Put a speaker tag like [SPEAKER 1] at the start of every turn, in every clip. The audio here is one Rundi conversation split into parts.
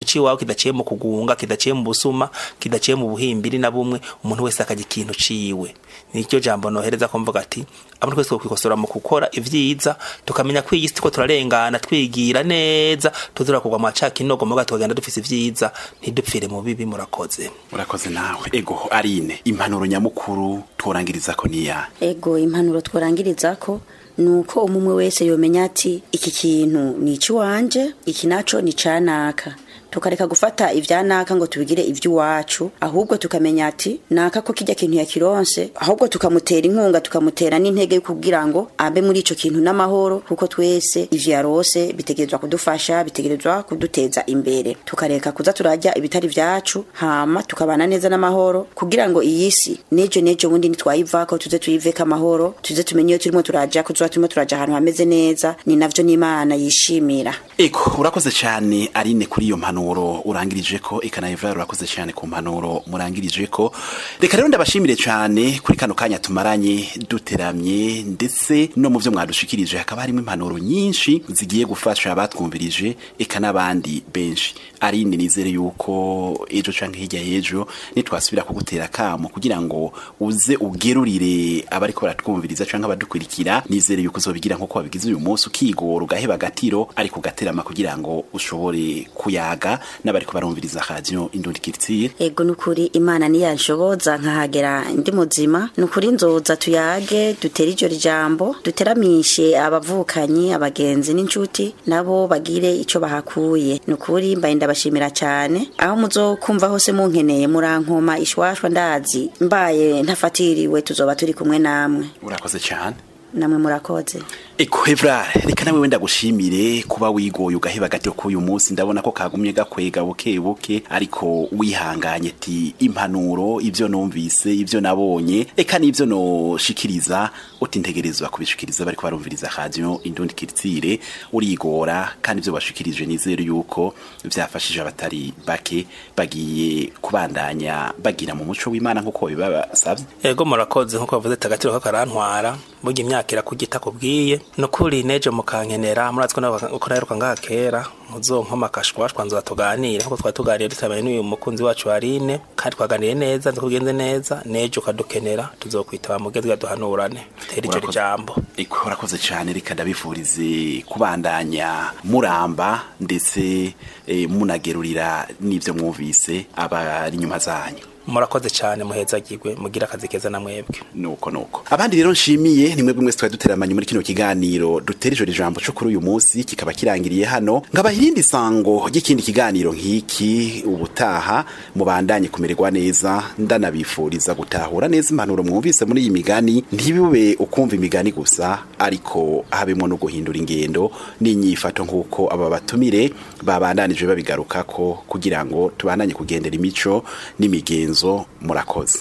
[SPEAKER 1] ciwawe kidaciye mu kugunga kidaciye mu busuma kidaciye mu buhimbiri na bumwe umuntu wese akagira ikintu ciwe nicyo jambo nohereza ko mvuga ati abantu twese twikosora mu gukora ivyiza tukamenya ko iyi si ko turarengana twigira neza tuzura kugwa mu caka inogo muga tukagenda dufise ivyiza ntidupfire mu bibi murakoze
[SPEAKER 2] urakoze nawe ego arine impanuro nyamukuru tworangiriza ko niya
[SPEAKER 3] ego impanuro tworangiriza ko nuko umumwe wese yomenya ati iki kintu ni icy'iwanje iki naco ni canaka tukareka gufata ivya naka ngo tubigire ivy'iwacu ahubwo tukamenya ati naka ko kijya kintu yakironse ahubwo tukamutera inkunga tukamutera n'intege kugira ngo abe muri ico kintu n'amahoro kuko twese ivyo yarose bitegerezwa kudufasha bitegerezwa kuduteza imbere tukareka kuza turajya ibitari vyacu hama tukabana neza n'amahoro kugira ngo iyi si nejo nejo bundi nitwayivako tuze tuyiveko amahoro tuze tumenye iyo turimo turaja kuzoba turimo turaja ahantu hameze neza ni navyo n'imana yishimira
[SPEAKER 2] ego urakoze cyane arine kuri iyo mpanuro urangirije ko eka Evra urakoze cyane ku mpanuro murangirije ko reka rero ndabashimire cyane kuri kano kanya tumaranye duteramye ndetse no mu byo mwadushikirije hakaba harimo impanuro nyinshi zigiye gufasha abatwumvirije eka n'abandi benshi arine nizere yuko ejo canke hirya y'ejo nitwasubira kugutera akamo kugira ngo uze ugerurire abariko baratwumviriza canke abadukurikira nizere yuko uzobigira nk'uko wabigize uyu munsi ukigora ugaheba agatiro ariko ugaterama kugira ngo ushobore kuyaga n'abariko barumviriza radio indundi kiritsire
[SPEAKER 3] ego nukuri imana niyanshoboza nkahagera ndi muzima nukuri nzoza tuyage dutere iryo jambo duteramishe abavukanyi abagenzi n'inshuti nabo bagire ico bahakuye nukuri mbaye ndabashimira cyane aho muzokumva hose munkeneye murankoma ishwashwa ndazi mbaye ntafatiriwe tuzoba turi kumwe namwe
[SPEAKER 2] urakoze cyane
[SPEAKER 3] namwe murakoze
[SPEAKER 2] Eko Evra reka nawe wenda gushimire kuba wigoye ugaheba gato k'uyu munsi ndabona ko kagumye gakwega buke buke ariko wihanganye ati impanuro ibyo numvise ibyo nabonye eka n'ibyo noshikiriza utintegerezwa kubishikiriza bariko barumviriza radio indundi kiritsire urigora kandi ibyo bashikirije nizere yuko byafashije abatari bake bagiye kubandanya bagira mu muco w'Imana nkuko bibasavye
[SPEAKER 1] ego murakoze nkuko bavuze tagatiro kakarantwara burya imyaka irakugita kubwiye nukuri neje mukankenera murazi ko uko naheruka ngaha kera muzonkoma akashwashwa nzoba tuganire nkuko twari tuganiriye dutabanye n'uyu mukunzi wacu Aline kandi twaganiriye neza nzikugenze neza neje ukadukenera tuzokwitaba mugezwe duhanurane tera iryo jambo
[SPEAKER 2] iko urakoze cyane reka ndabifurize kubandanya muramba ndetse eh, munagerurira n'ibyo mwumvise abari inyuma zanyu
[SPEAKER 1] murakoze cyane muhezagirwe mugira akazi keza na mwebwe
[SPEAKER 2] nuko nuko abandi rero nshimiye ni mwebwe mwese twari duteramanye muri kino kiganiro dutera ijoro ijambo cyo kuri uyu munsi kikaba kirangiriye hano ngaba irindi sango ry'ikindi kiganiro nk'iki ubutaha mubandanye kumererwa neza ndanabifuriza gutahura neza impanuro mwumvise muri iyi migani ntibube ukumva imigani gusa ariko habemo no guhindura ingendo n'inyifato nk'uko aba batumire babandanije babigarukako kugira ngo tubandanye kugendera imico n'imigenzo zo murakoze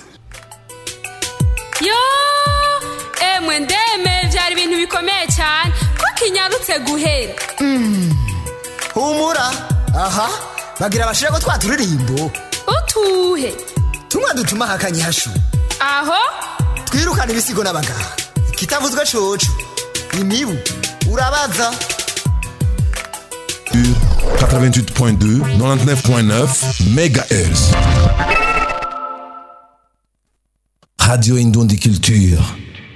[SPEAKER 4] yo emwe ndeme byari ibintu bikomeye cyane ko kinyarutse guhera
[SPEAKER 5] humura aha bagira abashira ko twaturirimbo
[SPEAKER 4] utuhe
[SPEAKER 5] tumwe dutuma hakanye hashu
[SPEAKER 4] aho
[SPEAKER 5] twirukana ibisigo n'abaganga kitavuzwe coco imibu urabaza
[SPEAKER 6] 88.2 99.9 MHz Radio Indondie Culture.